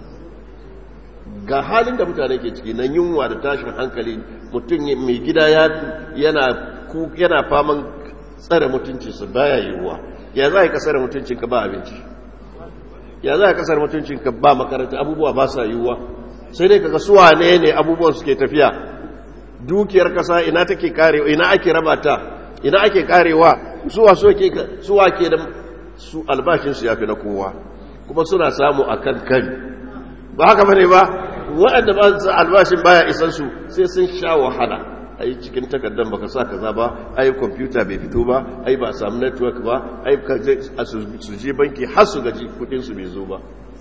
ga halin da mutane ke ciki na yunwa da tashin hankali mutum mai gida yana faman tsare mutuncinsa baya yiwuwa ya za a yi kasar mutuncinka ba abinci ya za a kasar mutuncinka ba makaranta abubuwa ba sa yiwuwa sai dai kaga suwa ne ne abubuwan suke tafiya dukiyar kasa ina take karewa ina ake raba ta ina ake karewa suwa suwa ke da su albashinsu ya fi na kowa kuma suna samu a kan kari ba haka bane ba waɗanda ba su albashin baya isan su sai sun sha wahala ai cikin takardar baka sa kaza ba ai kwamfuta bai fito ba ai ba samu network ba ai su je banki har su gaji kudin su bai zo ba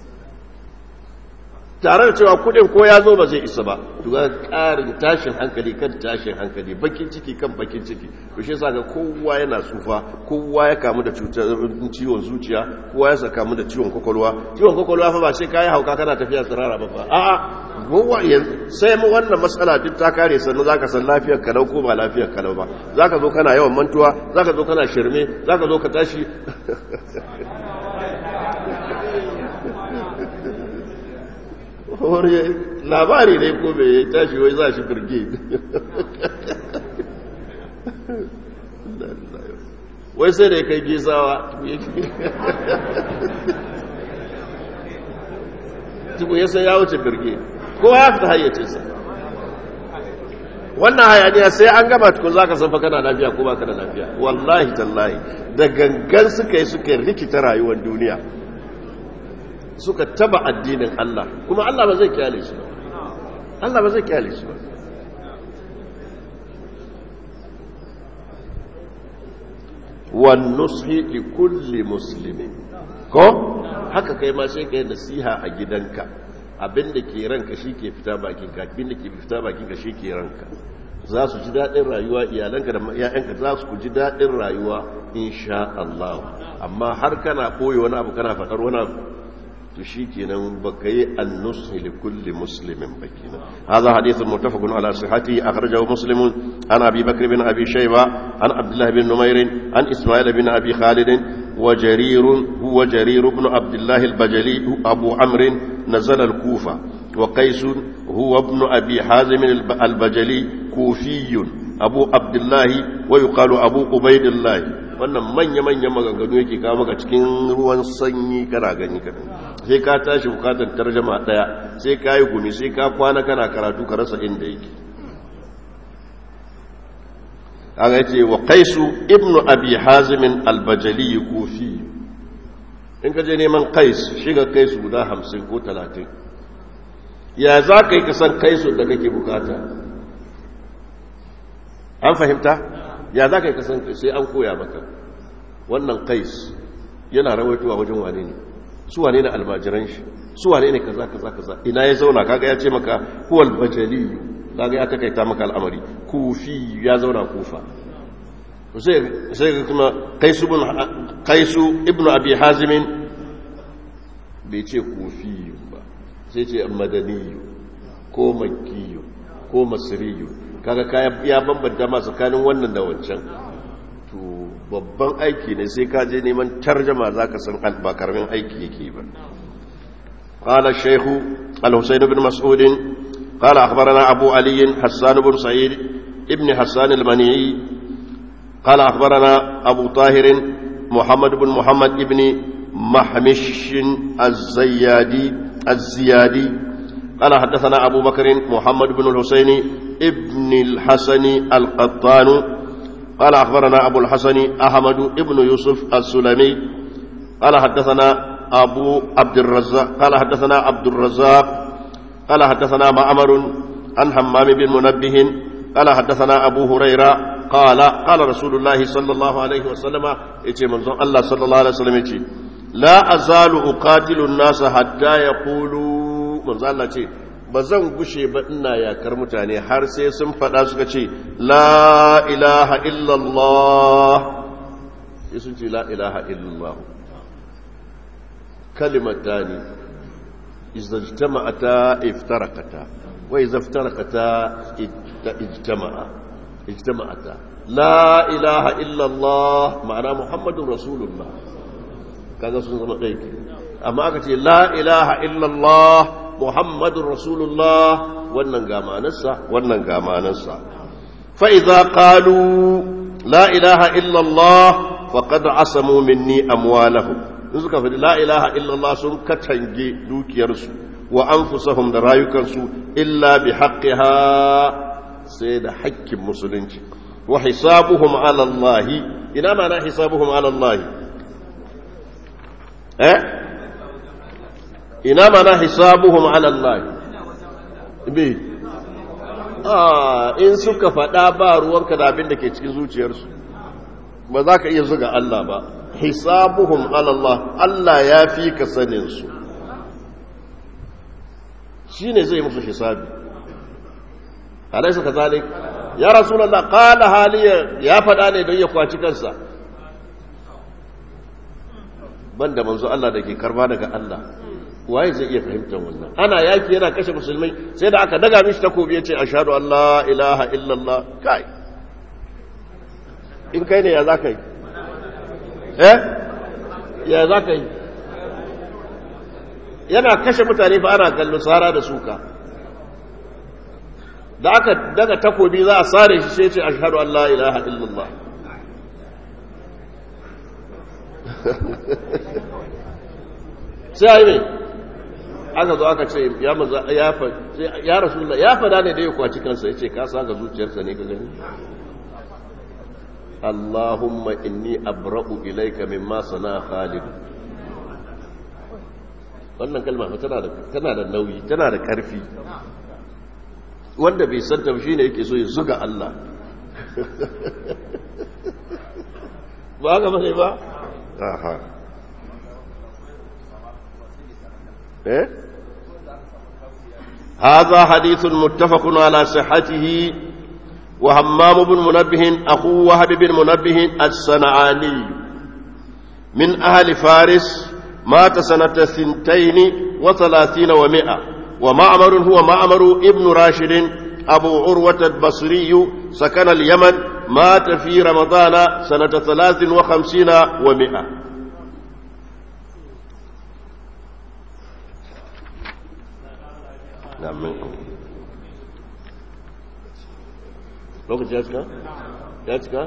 tare da cewa kudin ko ya zo ba zai isa ba duga karin tashin hankali kan tashin hankali bakin ciki kan bakin ciki to shi yasa ga kowa yana tsufa kowa ya kamu da cutar ciwon zuciya kowa ya kamu da ciwon kwakwalwa ciwon kwakwalwa fa ba sai kai hauka kana tafiya tsirara ba fa a'a kowa sai mu wannan matsala duk ta kare sannan zaka san lafiyar kalau ko ba lafiyar kalau ba zaka zo kana yawan mantuwa zaka zo kana shirme zaka zo ka tashi wani labari ne ko bai tashi wai za shi birge wai sai da ya kai gizawa tuku ya sai ya wuce birge kowa ya fita hayyacinsa wannan hayaniya sai an gama tukun za ka sanfa kana lafiya ko ba ka da lafiya wallahi tallahi da gangan suka yi suka rikita rayuwar duniya suka taba addinin Allah kuma Allah ba zai kyale shi ba Allah ba zai kyale shi ba wan nushi li kulli muslimin ko haka kai ma sai kai nasiha a gidanka abinda ke ranka shi ke fita bakinka abinda ke fita bakinka shi ke ranka za su ji daɗin rayuwa iyalanka da ‘ya'yanka za su ji daɗin rayuwa insha Allah amma har kana koyi wani abu kana faɗar wani abu to shi kenan baka yi annusu li kulli muslimin ba kenan hadha hadithun muttafaqun ala sihhati akhrajahu muslimun an abi bakr bin abi shayba an abdullah bin numair an isma'il bin abi khalid wa jarir huwa jarir ibn abdullah al-bajali abu amr nazala al-kufa wa qais huwa ibn abi hazim al-bajali kufiyyun abu abdullah wa yuqalu abu ubaidillah wannan manya-manyan maganganu yake kawo maka cikin ruwan sanyi kana gani kadan sai ka tashi bukatar tarjama daya sai ka yi gumi sai ka kwana kana karatu ka rasa inda yake kaga yace wa qaisu ibnu abi hazim al-bajali kufi in ka je neman qais shiga qaisu guda 50 ko 30 ya za ka yi kasan qaisu da kake bukata an fahimta ya za ka yi kasan sai an koya maka wannan qais yana rawaitowa wajen wane ne su wane ne almajiran shi su wane ne kaza kaza kaza ina ya zauna kaga ya ce maka huwal bajali kaga ya takaita maka al'amari kufi ya zauna kufa sai sai kuma qaisu ibn qaisu ibn abi hazim bai ce kufi ba sai ce madani ko makki ko masri kaga ya bambanta ma tsakanin wannan da wancan to babban aiki ne sai ka je neman tarjama za ka san ba karamin aiki yake ba قال الشيخ الحسين بن مسعود قال أخبرنا أبو علي حسان بن سعيد ابن حسان المنيعي قال أخبرنا أبو طاهر محمد بن محمد ابن محمش الزيادي الزيادي قال حدثنا أبو بكر محمد بن الحسين ابن الحسن القطان قال أخبرنا أبو الحسن أحمد ابن يوسف السلمي قال حدثنا أبو عبد الرزاق قال حدثنا عبد الرزاق قال حدثنا معمر عن حمام بن منبه قال حدثنا أبو هريرة قال قال رسول الله صلى الله عليه وسلم يتي منظر الله صلى الله عليه وسلم يتي لا أزال أقاتل الناس حتى يقولوا منظر الله يتي bazan gushe ba ina yakar mutane har sai sun faɗa suka ce la ilaha illallah sai sun ce la ilaha illallah kalimatani إذا اجتمعتا افترقتا وإذا افترقتا اجتمعا اجتمعتا لا إله إلا الله معنى محمد رسول الله كذا سنة غيك أما أكت لا إله إلا الله محمد رسول الله وننقى ما نسى وننقى ما نسى فإذا قالوا لا إله إلا الله فقد عصموا مني أموالهم in suka faɗi la ilaha illallah sun katange dukiyarsu wa anfusahum da rayukansu illa bi haqqiha sai da haƙƙin musulunci wa hisabuhum ala Allah ina mana hisabuhum ala Allah eh ina mana hisabuhum ala Allah bi ah in suka faɗa ba ruwanka da abin da ke cikin zuciyarsu ba za ka iya zuga Allah ba hisabuhum Allah Allah ya fi ka sanin su shine zai musu hisabi alaysa kazalik ya rasulullah qala haliya ya fada ne don ya kwaci kansa banda manzo Allah da ke karba daga Allah waye zai iya fahimtar wannan ana yaki yana kashe musulmai sai da aka daga mishi takobi yace ashhadu an la ilaha illallah kai in kai ne ya zaka yi eh ya za ka yi yana kashe mutane fa ana kallo tsara da suka da aka daga takobi za a sare shi sai ce ashhadu an la ilaha illallah sai ai me aka zo aka ce ya maza ya fa ya rasulullah ya fada ne da ya kwaci kansa yace ka saka zuciyarsa ne ka gani اللهم إني أبرأ إليك مما صنع خالد wannan kalma tana da tana da nauyi tana da karfi wanda bai san ta shine yake so ya zuga Allah ba ga bane ba aha eh هذا حديث متفق على صحته وهمام بن منبه أخو وهب بن منبه الصنعاني من أهل فارس مات سنة ثنتين وثلاثين ومائة ومعمر هو معمر ابن راشد أبو عروة البصري سكن اليمن مات في رمضان سنة ثلاث وخمسين ومائة نعم lokaci ya cika? ya cika?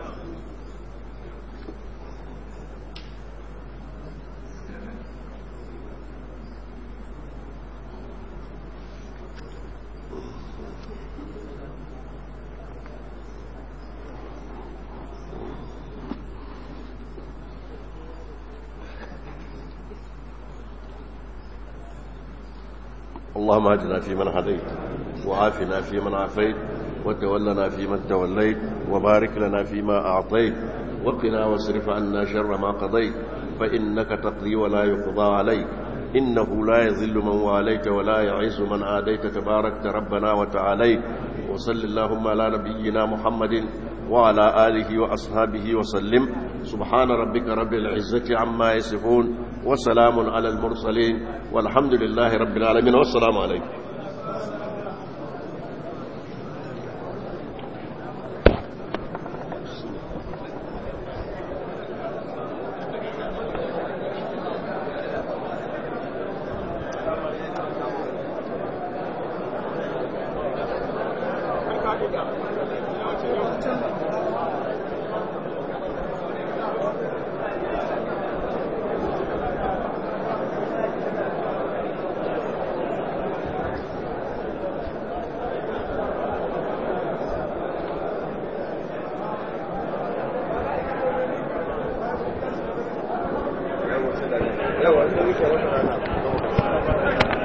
اللهم اهدنا فيمن هديت وعافنا فيمن عافيت وتولنا فيمن توليت وبارك لنا فيما أعطيت وقنا واصرف عنا شر ما قضيت فإنك تقضي ولا يقضى عليك إنه لا يذل من واليت ولا يعز من عاديت تباركت ربنا وتعاليت وصل اللهم على نبينا محمد وعلى آله وأصحابه وسلم سبحان ربك رب العزة عما يصفون وسلام على المرسلين والحمد لله رب العالمين والسلام عليكم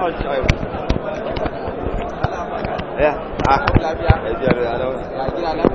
ya a lafiya ya gida lafiya